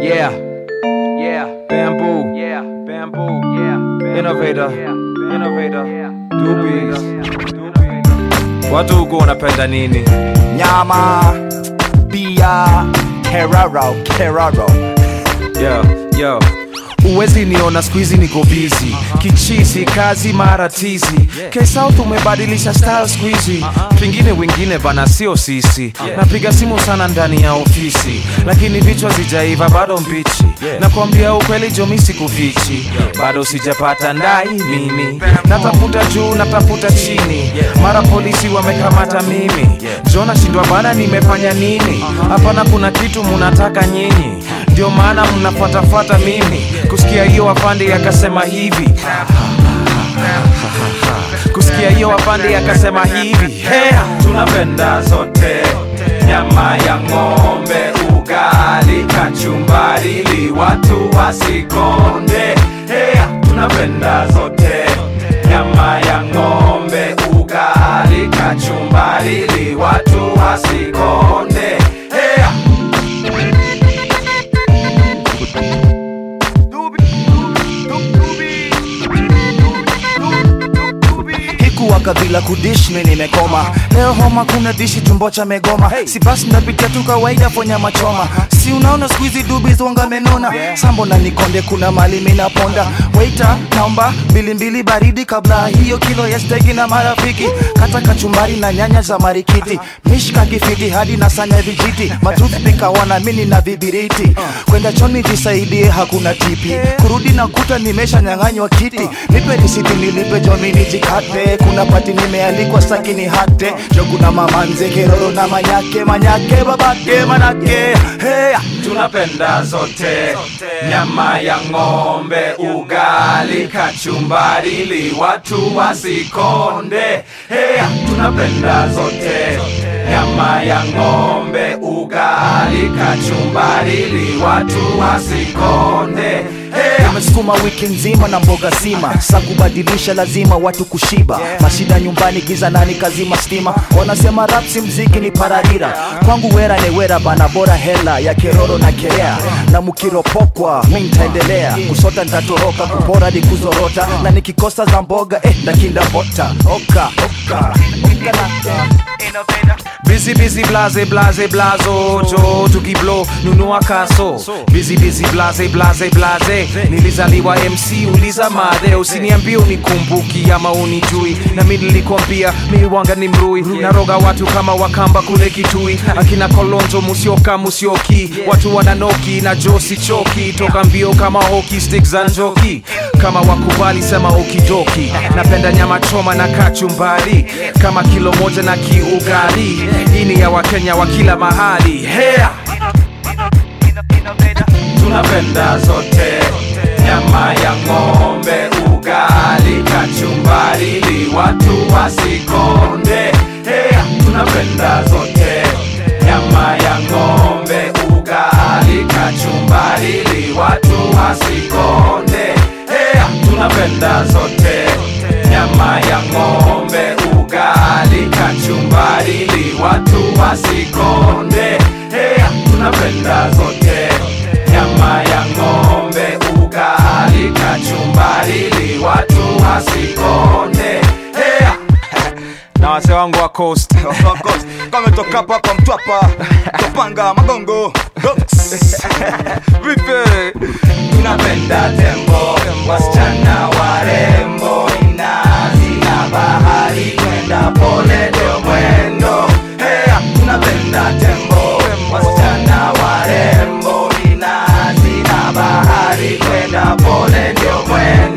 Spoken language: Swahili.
Yeah, yeah, bamboo, yeah, bamboo, yeah, innovator, innovator, doobies, watu huku wanapenda nini? nyama bia keraro keraro Yo, yo uwezi niona skuizi niko bizi kichisi kazi mara tizi kesouth umebadilisha style skuizi pengine wengine bana sio sisi napiga simu sana ndani ya ofisi lakini vichwa zijaiva bado mbichi nakwambia ukweli jomi sikufichi bado sijapata ndai mimi natafuta juu natafuta chini mara polisi wamekamata mimi jo nashindwa bana nimefanya nini hapana kuna kitu munataka nyinyi ndio maana mnafuatafuata mimi kusikia hiyo wapande akasema hivi kusikia hiyo wapande akasema hivi hea tunapenda zote nyama ya ng'ombe ugali kachumbari ili watu wasikonde hea tunapenda zote nyama ya ng'ombe ugali kachumbari ili watu wasikonde hea hikuwa kabila kudishmi nimekoma leo homa kuna dishi tumbo cha megoma si basi napitia tu kawaida fonya machoma si unaona skuizi dubi zonga menona sambo na nikonde kuna mali minaponda waita naomba mbilimbili baridi kabla hiyo kilo ya stegi na marafiki kata kachumbari na nyanya za marikiti mishka kifiti hadi na sanya vijiti matutpika wanamini na vibiriti kwenda choni jisaidie hakuna tipi kurudi na kuta nimesha nyang'anywa kiti nipe risiti nilipe jomini jikate kuna pati nimealikwa sakini hate jo kuna mama nze keroro na manyake manyake babake manake hey, tunapenda zote nyama ya ng'ombe ugali kachumbari ili watu wasikonde hey, tunapenda zote nyama ya ng'ombe ugali kachumbari ili watu wasikonde hey, amesukuma wiki nzima na mboga sima sa kubadilisha lazima watu kushiba mashida nyumbani giza nani kazima stima wanasema rapsi mziki ni pararira kwangu wera ni wera bana bora hela ya keroro na kerea na mukiropokwa mi ntaendelea kusota ntatoroka kupora ni kuzorota na nikikosa za mboga eh, ndakinda bota oka oka oka na Busy busy blaze blaze blazo jo tukiblo nunua kaso busy busy blaze blaze blaze nilizaliwa MC uliza madhe usiniambie unikumbuki ama unijui na mi nilikwambia mi wanga ni mrui naroga watu kama wakamba kule kitui akina kolonzo musioka musioki watu wananoki na josi choki toka mbio kama hoki stick za njoki kama wakubali sema okidoki napenda nyama choma na kachumbari kama kilo moja na kiugali hii ni ya wakenya wa kila mahali hea tunapenda zote nyama ya ng'ombe ugali kachumbari ili watu wasikonde hea tunapenda zote nyama ya ng'ombe ugali kachumbari ili watu wasikonde hea tunapenda zote nyama ya ng'ombe ugali kachumbari ili watu wasikonde hea tunapenda zote nyama ya ng'ombe ugali kachumbari ili watu wasikonde hea na wase wangu wa coast kametoka hapa kwa mtwapa topanga magongo Dogs. vipi tunapenda tembo wasichana warembo inazi na bahari kwenda pole ndio mwendo hea tunapenda tembo wasichana warembo inazi na bahari kwenda pole ndio mwendo